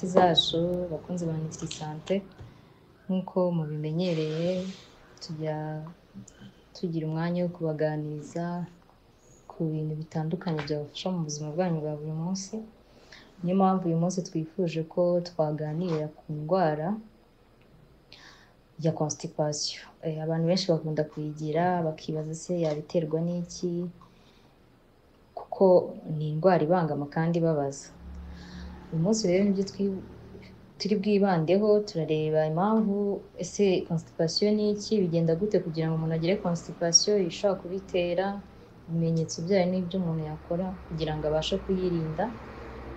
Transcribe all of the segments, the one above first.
zacu bakunzi ba nitirisante nk'uko mubimenyereye tujya tugira umwanya wo kubaganiriza ku bintu bitandukanye byabafasha mu buzima bwanyu bwa buri munsi niyo mpamvu uyu munsi twifuje ko twaganira ku ndwara ya constipation Eh, abantu benshi bakunda kuyigira bakibaza se yabiterwa n'iki kuko ni indwara ibangama kandi ibabaza uyu munsi rero nibyo twi- turi bwibandeho turareba impamvu ese constipation ni iki bigenda gute kugira ngo umuntu agire constipation ishobora kubitera ibimenyetso byayo n'ibyo umuntu yakora kugira ngo abashe kuyirinda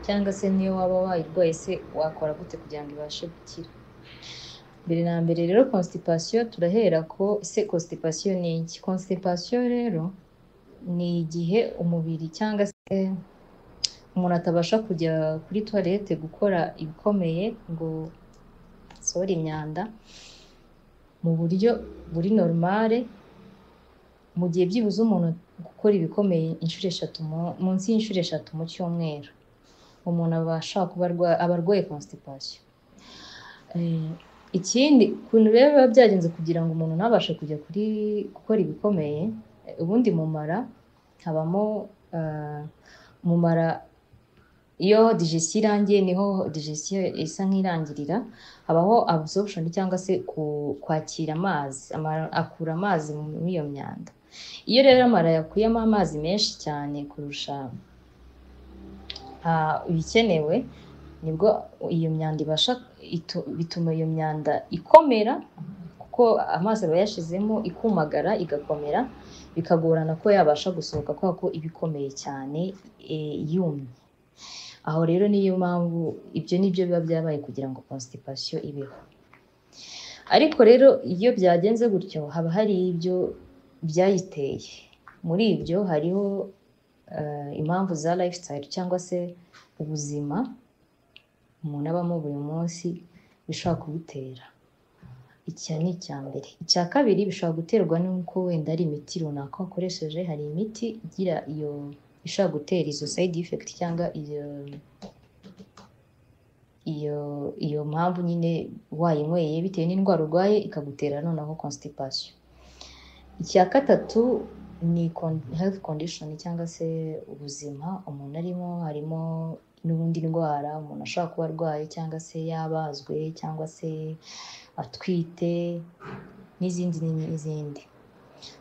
cyangwa se niyo waba wayirwaye se wakora gute kugira ngo ibashe gukira mbere na mbere rero constipation turahera ko ese constipation ni iki constipation rero ni igihe umubiri cyangwa se umuntu atabasha kujya kuri toilette gukora ibikomeye ngo asohore imyanda mu buryo buri normale mu gihe byibuze umuntu gukora ibikomeye inshuro eshatu mu- munsi y'inshuro eshatu mu cyumweru umuntu abasha kuba arwa- aba arwaye constipation Eh, ikindi ukuntu rero biba byagenze kugira ngo umuntu ntabashe kujya kuri gukora ibikomeye eh, ubundi mu mara habamo eh, mu mara iyo digestion irangiye niho digestion isa nk'irangirira habaho absorption cyangwa se ku- kwakira amazi Ama- akura amazi muri iyo myanda iyo rero amara yakuyemo amazi menshi cyane kurusha ah, ibikenewe nibwo iyo myanda ibasha itu- bituma iyo myanda ikomera kuko amazi aba yashizemo ikumagara igakomera bikagorana ko yabasha gusohoka kubera ko iba ikomeye cyane eh, yumye aho rero niyo mpamvu ibyo nibyo biba byabaye kugira ngo constipation ibeho ariko rero iyo byagenze gutyo haba hari ibyo byayiteye muri ibyo hariho eh, impamvu za lifestyle cyangwa se ubuzima umuntu abamo buri munsi bishobora kubutera icya ni icya mbere icya kabiri bishobora guterwa n'uko wenda ari imiti runaka wakoresheje hari imiti igira iyo ishobora gutera izo side effect cyangwa iyo iyo iyo mpamvu nyine wayinyweye bitewe n'indwara urwaye ikagutera noneho constipation icya gatatu ni con- health condition cyangwa se ubuzima umuntu arimo harimo n'ubundi ndwara umuntu ashobora kuba arwaye cyangwa se yabazwe cyangwa se atwite n'izindi n'izindi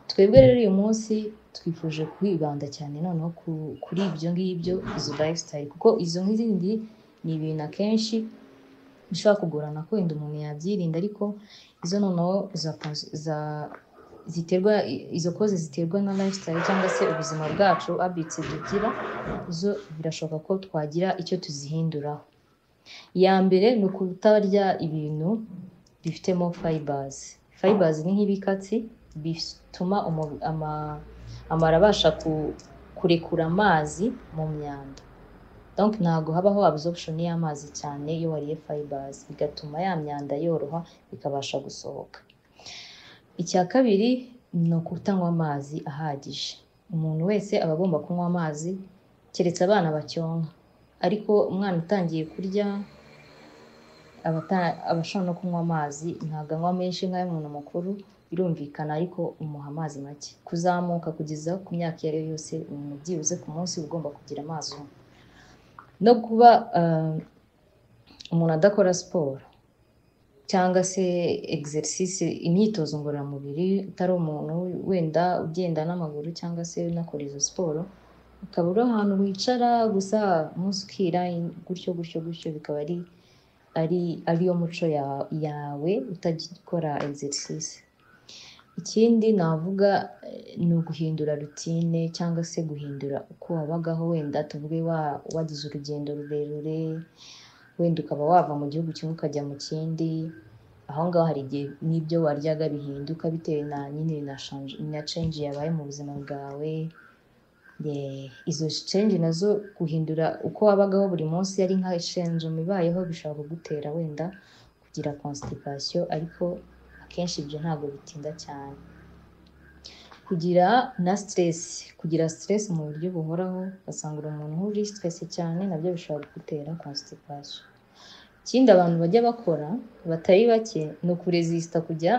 twebwe rero uyu munsi twifuje kwibanda cyane noneho ku- kuri ibyo ngibyo izo lifestyle kuko izo n'izindi ni ibintu akenshi bishobora kugorana ko wenda umuntu yabyirinda ariko izo noneho za, za ziterwa izo koze ziterwa na lifestyle cyangwa se ubuzima bwacu habits tugira zo birashoboka ko twagira icyo tuzihinduraho iya mbere ni ukutarya ibintu bifitemo fibers fibers ni nk'ibikatsi bituma umu- ama- amara abasha ku- kurekura amazi mu myanda donc ntabwo habaho absorption y'amazi cyane iyo wariye fibers bigatuma ya myanda yoroha ikabasha gusohoka icya kabiri ni ukutanywa amazi ahagije umuntu wese aba agomba kunywa amazi keretse abana bacyonka ariko umwana utangiye kurya abata- aba ashobora no kunywa amazi ntabwo anywa menshi nk'ay'umuntu mukuru birumvikana ariko umuha amazi make kuzamuka kugeza ku myaka iyo ari yo yose umuntu byibuze ku munsi uba ugomba kugira amazi unywa no kuba eh, umuntu adakora siporo cyangwa se exercise imyitozo ngororamubiri utari umuntu wenda ugenda n'amaguru cyangwa se unakora izo siporo ukaba uri ahantu wicara gusa umunsi ukira gutyo gutyo gutyo bikaba ari ari ariyo muco ya- yawe utagikora exercise ikindi navuga eh, ni uguhindura rutine cyangwa se guhindura uko wabagaho wenda tuvuge wa- wagize urugendo rurerure wenda ukaba wava mu gihugu kimwe ukajya mu kindi aho ngaho hari igihe n'ibyo waryaga bihinduka bitewe na nyine na shanje- na change yabaye mu buzima bwawe Eh, izo change nazo guhindura uko wabagaho buri munsi ari nka change ibayeho bishobora kugutera wenda kugira constipation ariko akenshi ibyo ntabwo bitinda cyane kugira na stress kugira stress mu buryo buhoraho ugasanga uri umuntu uri stress cyane nabyo bishobora kugutera constipation ikindi abantu bajya bakora batari bake ni ukuresisita kujya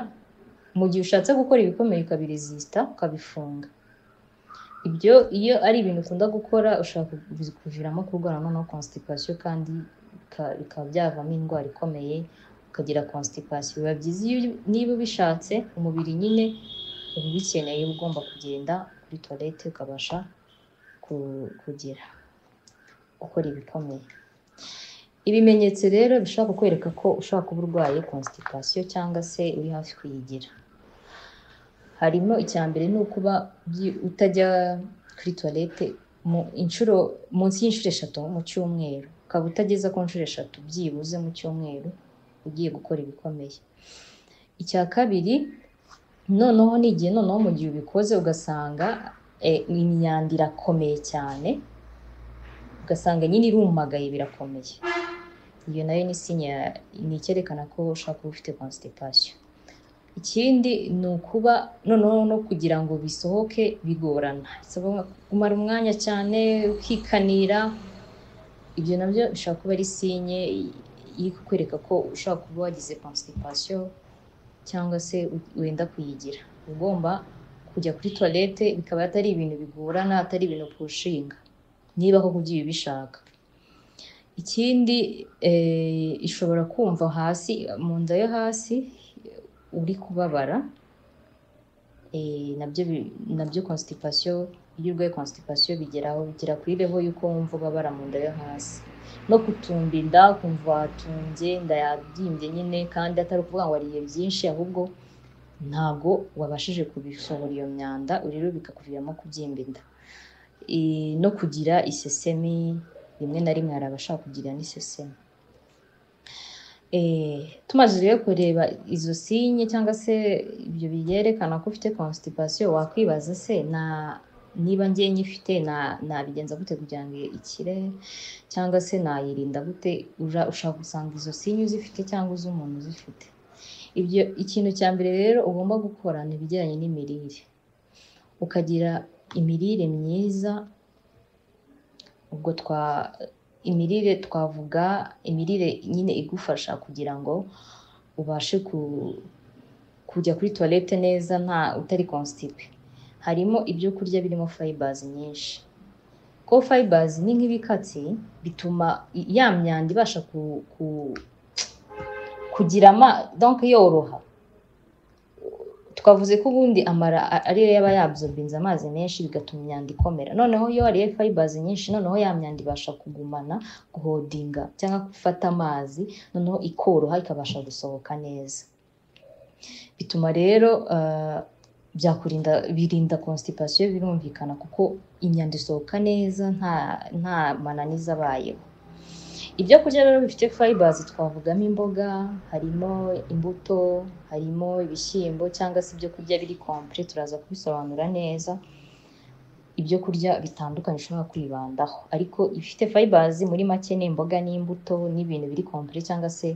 mu gihe ushatse gukora ibikomeye ukabiresisita ukabifunga ibyo iyo ari ibintu ukunda gukora ushobora kuviramo kurwara noneho constipation kandi bika- bikaba byavamo indwara ikomeye ukagira constipation biba byiza iyo niba ubishatse umubiri nyine uba ubikeneye uba ugomba kugenda kuri toilette ukabasha ku- kugira gukora ibikomeye ibimenyetso rero bishobora kukwereka ko ushobora kuba urwaye constipation cyangwa se uri hafi kuyigira harimo icya mbere ni ukuba byi- utajya kuri toilette mu inshuro munsi y'inshuro eshatu mu cyumweru ukaba utageza ku nshuro eshatu byibuze mu cyumweru ugiye gukora ibikomeye icya kabiri noneho ni igihe noneho mu gihe ubikoze ugasanga eh, imyanda irakomeye cyane ugasanga nyine irumagaye birakomeye iyo nayo ni sinya ni icyerekana ko ushobora kuba ufite constipation ikindi ni ukuba noneho no kugira ngo bisohoke bigorana bisaba kumara umwanya cyane ukikanira ibyo nabyo bishobora kuba ari sinye iri kukwereka ko ushobora kuba wagize constipation cyangwa se u- wenda kuyigira Uba ugomba kujya kuri toilette bikaba atari ibintu bigorana atari ibintu pushinga niba koko ugiye ubishaka ikindi eh, ishobora kumva hasi mu nda yo hasi uri kubabara eh, nabyo bi- nabyo constipation iyo urwaye constipation bigeraho bigera kuri level y'uko wumva ubabara mu nda yo hasi no kutumba inda kumva watumbye inda yabyimbye nyine kandi atari ukuvuga ngo wariye byinshi ahubwo ntabwo wabashije kubisohora iyo myanda rero bikakuviramo kubyimba inda Eh, no kugira isesemi rimwe na rimwe hari abashaka kugira n'isesemi Eh, tumaze rero kureba izo sinye cyangwa se ibyo byerekana ko ufite constipation wakwibaza se na niba ngiye nyifite na- nabigenza gute kugira ngo ikire cyangwa se nayirinda gute Ura- ushaka gusanga izo sinye uzifite cyangwa uzi umuntu uzifite ibyo ikintu cya mbere rero ugomba gukora ni ibijyanye n'imirire ukagira imirire myiza ubwo twa imirire twavuga imirire nyine igufasha kugira ngo ubashe ku, kujya kuri toilette neza nta utari constipé harimo ibyo kurya birimo fibers nyinshi ko fibers ni nk'ibikatsi bituma i- ya myanda ibasha ku, ku, kugira ama donc yoroha twavuze ko ubundi amara a- ariyo yaba yabsorbinze amazi menshi bigatuma imyanda ikomera noneho iyo wariye fibers nyinshi noneho ya myanda ibasha kugumana guhodinga cyangwa gufata amazi noneho ikoroha ikabasha gusohoka neza bituma rero ah, byakurinda birinda constipation birumvikana kuko imyanda isohoka neza nta nta mananiza abayeho ibyo kurya rero bifite fibers twavugamo imboga harimo imbuto harimo ibishyimbo cyangwa se ibyo kurya biri complet turaza kubisobanura neza ibyo kurya bitandukanye ushobora kwibandaho ariko ibifite fibers muri make ni imboga n'imbuto n'ibintu biri complet cyangwa se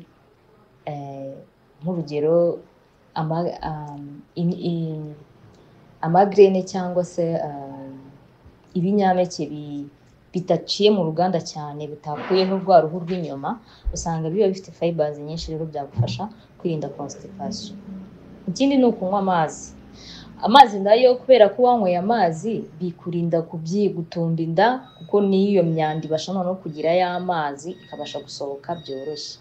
eh, nk'urugero ama- um, in- in- amagrene cyangwa se um, ibinyampeke bi- bidaciye mu ruganda cyane bitakuyeho rwa ruhu rw'inyuma usanga biba bifite fibers nyinshi rero byagufasha kwirinda constipation ikindi ni ukunywa amazi amazi nayo kubera ko wanyweye amazi bikurinda kubyi gutumba inda kuko n'iyo myanda ibasha noneho kugira y'amazi ikabasha gusohoka byoroshye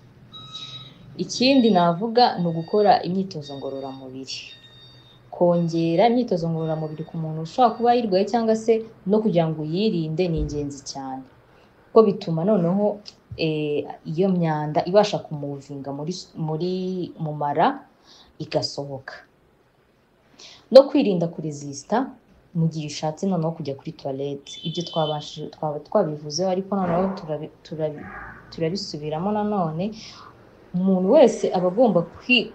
ikindi navuga ni ugukora imyitozo ngororamubiri kongera imyitozo ngororamubiri ku muntu ushobora kuba ayirwaye cyangwa se no kugira ngo uyirinde ni ingenzi cyane kuko bituma noneho eh, iyo myanda ibasha kumuvinga muri, muri mu mara igasohoka no kwirinda kuresisita mu gihe ushatse noneho kujya kuri toilette ibyo twabashije twaba twabivuzeho ariko noneho turabi- turabi- turabisubiramo nanone umuntu wese aba agomba kwi-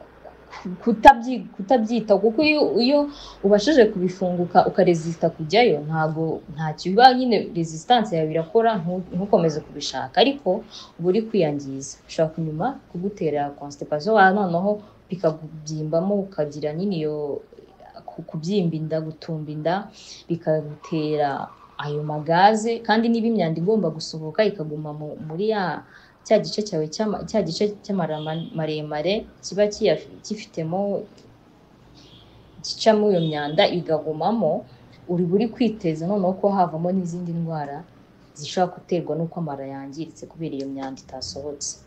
kutabyi- kutabyita kuko iyo iyo ubashije kubifunguka ukaresisita kujyayo ntago nta kiba nyine resistance yawe irakora ntu- ntukomeze kubishaka ariko uba uri kwiyangiza bishobora kunyuma kugutera constipation wa noneho bikakubyimbaho ukagira nyine iyo ku- kubyimba inda gutumba inda bikagutera ayo magaze kandi niba imyanda igomba gusohoka ikaguma mu- muri ya cya gice cyawe cy'ama- cya gice cy'amara ma- maremare kiba kiya- gifitemo gicamo iyo myanda igagumamo uri buri kwiteza noneho ko havamo n'izindi ndwara zishobora guterwa n'uko amara yangiritse kubera iyo myanda itasohotse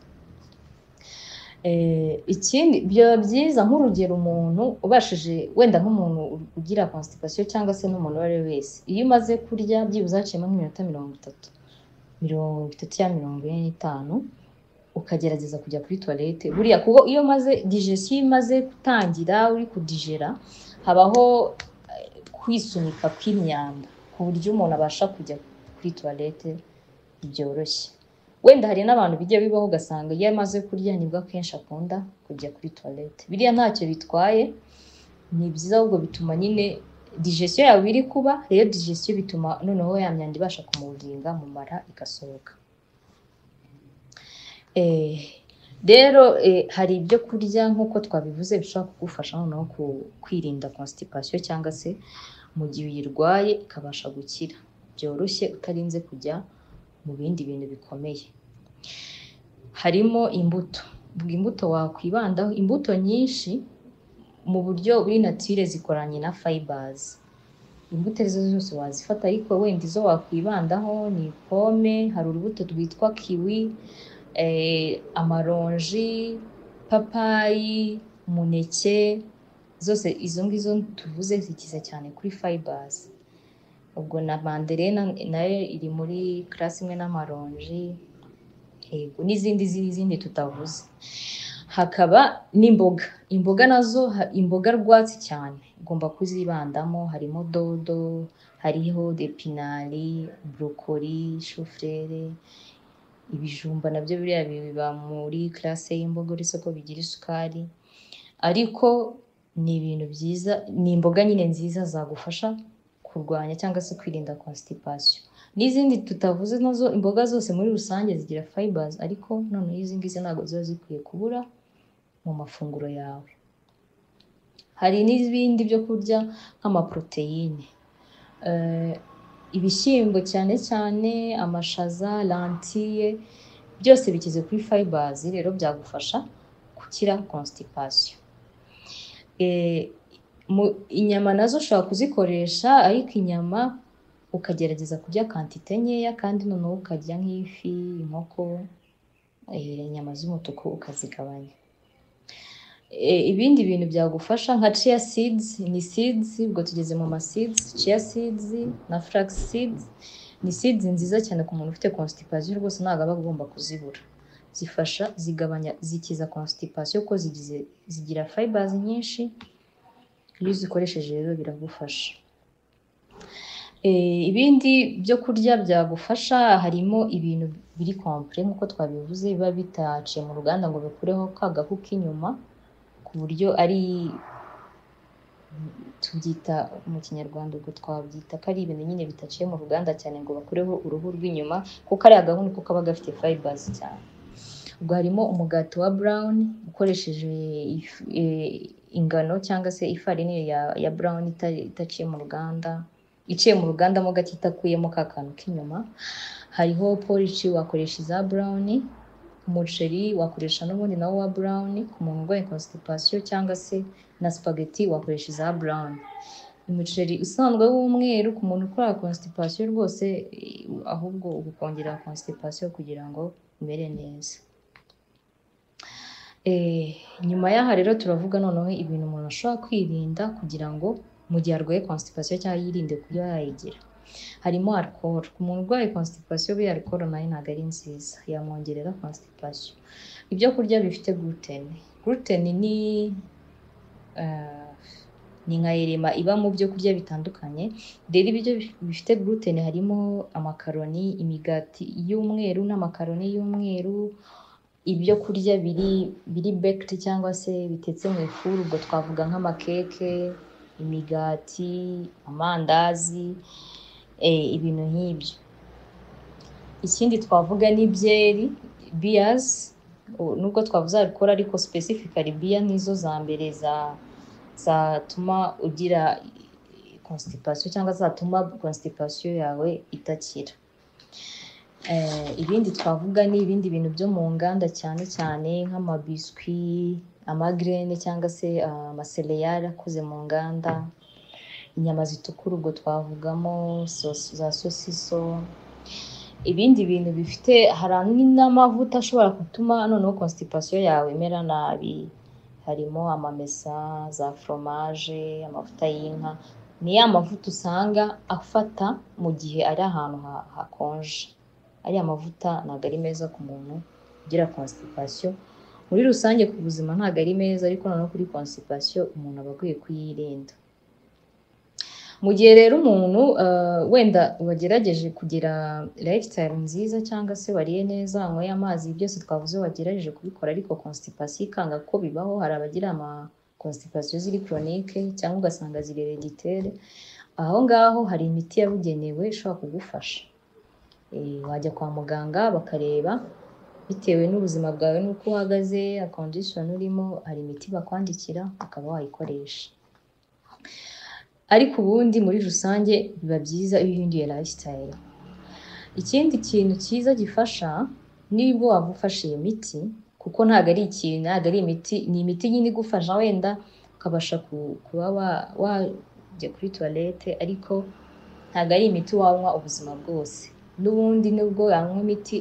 Eh, ikindi byaba byiza nk'urugero umuntu ubashije wenda nk'umuntu ugira constipation cyangwa se n'umuntu uwo ari we wese iyo umaze kurya byibuze haciyemo nk'iminota mirongo itatu mirongo itatu ya mirongo ine n'itanu ukagerageza kujya kuri toilette buriya kuko iyo umaze digestion iyo imaze gutangira uri kudigera habaho eh, kwisunika kw'imyanda ku buryo umuntu abasha kujya kuri toilette byoroshye wenda hari n'abantu bijya bibaho ugasanga iyo amaze kurya nibwo akenshi akunda kujya kuri toilette biriya ntacyo bitwaye ni byiza ahubwo bituma nyine digestion yawe iri kuba rero digestion bituma noneho ya myanda ibasha kumuginga mu mara igasohoka Eh, rero eh, hari ibyo kurya nk'uko twabivuze bishobora kugufasha noneho ku- kwirinda constipation cyangwa se mu gihe uyirwaye ikabasha gukira byoroshye utarinze kujya mu bindi bintu bikomeye harimo imbuto Ubwo imbuto wakwibandaho imbuto nyinshi mu buryo buri natire zikoranye na fibers imbuto izo arizo zose wazifata ariko wenda izo wakwibandaho ni pome hari urubuto rwitwa kiwi eh, amaronji papayi umuneke zose izo ngizo tuvuze zikize cyane kuri fibers ubwo na manderena nayo iri muri class imwe n'amaronji yego n'izindi n'izindi tutavuze hakaba n'imboga imboga nazo ha- imboga rwatsi cyane ugomba kuzibandamo harimo dodo hariho depinari burokori shufurere ibijumba nabyo biriya biba muri classe y'imboga uretse ko bigira isukari ariko ni ibintu byiza ni imboga nyine nziza zagufasha kurwanya cyangwa se kwirinda constipation n'izindi tutavuze nazo imboga zose muri rusange zigira fibers ariko noneho izi ngizi ntabwo ziba zikwiye kubura mu mafunguro yawe hari n'ibindi byo kurya nk'amaproteine Eh, ibishyimbo cyane cyane amashaza lantille byose bikize kuri fibers rero byagufasha gukira constipation Eh, mu- inyama nazo ushobora kuzikoresha ariko inyama ukagerageza kurya kantite nkeya kandi noneho ukarya nk'ifi inkoko eh, inyama z'umutuku ukazigabanya Eh, ibindi bintu byagufasha nka chia seeds ni seeds ubwo tugeze mu ma seeds chia seeds na flax seeds ni seeds nziza cyane ku muntu ufite constipation rwose ntabwo aba agomba kuzibura zifasha zigabanya zikiza constipation ko zigize zigira fibers nyinshi iyo uzikoresheje rero biragufasha Eh, ibindi byo kurya byagufasha harimo ibintu biri kompure nk'uko twabivuze biba bitaciye mu ruganda ngo bikureho ka gahu k'inyuma ku buryo ari tubyita mu kinyarwanda ubwo twabyita ko ari ibintu nyine bitaciye mu ruganda cyane ngo bakureho uruhu rw'inyuma kuko ariya gahu niko kaba gafite fibers cyane ubwo harimo umugati wa brown ukoresheje ifu- eh, ingano cyangwa se ifarini ya, ya brown ita- itaciye mu ruganda iciye mu ruganda mo gake itakuyemo ka kantu k'inyuma hariho porici wakoresha iza brown umuceri wakoresha n'ubundi nawo wa brown ku muntu urwaye constipation cyangwa se na spaghetti wakoresha iza brown umuceri usanzwe w'umweru ku muntu ukora constipation rwose eh, ahubwo ukongera constipation kugira ngo umere neza Eh, nyuma y'aha rero turavuga noneho ibintu umuntu ashobora kwirinda kugira ngo mu gihe arwaye constipation cyangwa yirinde kuba yayigira harimo alcohol ku muntu urwaye constipation buriya alcohol nayo ntabwo ari nziza yamwongerera constipation ibyo kurya bifite gluten gluten ni eh, ni nka erema iba mu byo kurya bitandukanye rero ibiryo bifite gluten harimo amakaroni imigati y'umweru n'amakaroni y'umweru ibyo kurya biri biri baked cyangwa se bitetse mu ifuru ubwo twavuga nk'amakeke imigati amandazi eh, ibintu nk'ibyo ikindi twavuga ni byeri biyas nubwo twavuze alcohol ariko specifically biya nizo za mbere za zatuma ugira constipation cyangwa zatuma constipation yawe itakira Eh, ibindi twavuga ni ibindi bintu byo mu nganda cyane cyane nk'amabiswi amagrene cyangwa se ah, amasereyali akoze mu nganda inyama zitukura ubwo twavugamo sosi- za sosiso ibindi bintu bifite hari n'amavuta ashobora gutuma noneho constipation yawe imera nabi harimo amamesa za foromaje amavuta y'inka ni ya mavuta usanga afata mu gihe ari ahantu ha- hakonje ariya mavuta ntabwo ari meza ku muntu ugira constipation muri rusange ku buzima ntabwo ari meza ariko noneho kuri constipation umuntu aba akwiye kuyirinda mu gihe rero umuntu eh, wenda wagerageje kugira lifestyle nziza cyangwa se wariye neza wanyweye amazi byose twavuze wagerageje kubikora ariko constipation ikanga ko bibaho hari abagira ama constipation ziri chronique cyangwa ugasanga ziri hereditaire aho ngaho hari imiti yabugenewe ishobora kugufasha Eh, wajya kwa muganga bakareba bitewe n'ubuzima bwawe n'uko uhagaze condition urimo hari imiti bakwandikira ukaba wayikoresha ariko ubundi muri rusange biba byiza iyo uhinduye lifestyle ikindi kintu cyiza gifasha nibwo waba ufashe iyi miti kuko ntabwo ari ikintu ntabwo ari imiti ni imiti nyine igufasha wenda ukabasha ku- kuba wa- wajya kuri tuwarete ariko ntabwo ari imiti wanywa ubuzima bwose n'ubundi nubwo wanywa imiti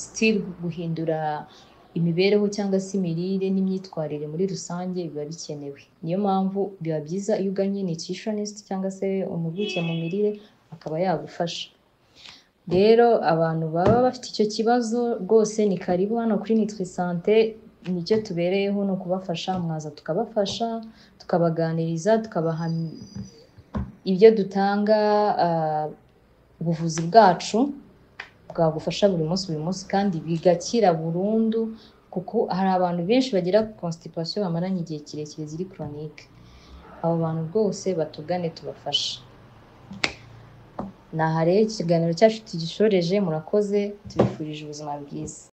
sitiri guhindura imibereho cyangwa se imirire n'imyitwarire muri rusange biba bikenewe niyo mpamvu biba byiza iyo uganye nutritionist cyangwa se impuguke mu mirire akaba yagufasha rero abantu baba bafite icyo kibazo rwose ni karibu hano kuri nitwe sante nicyo tubereyeho ni ukubafasha mwaza tukabafasha tukabaganiriza tukabaha ibyo dutanga ah, ubuvuzi bwacu bwagufasha buri munsi buri munsi kandi bigakira burundu kuko hari abantu benshi bagira constipation bamaranye igihe kirekire ziri chronique abo bantu rwose batugane tubafashe aha rero ikiganiro cyacu tugishoreje murakoze tubifurije ubuzima bwiza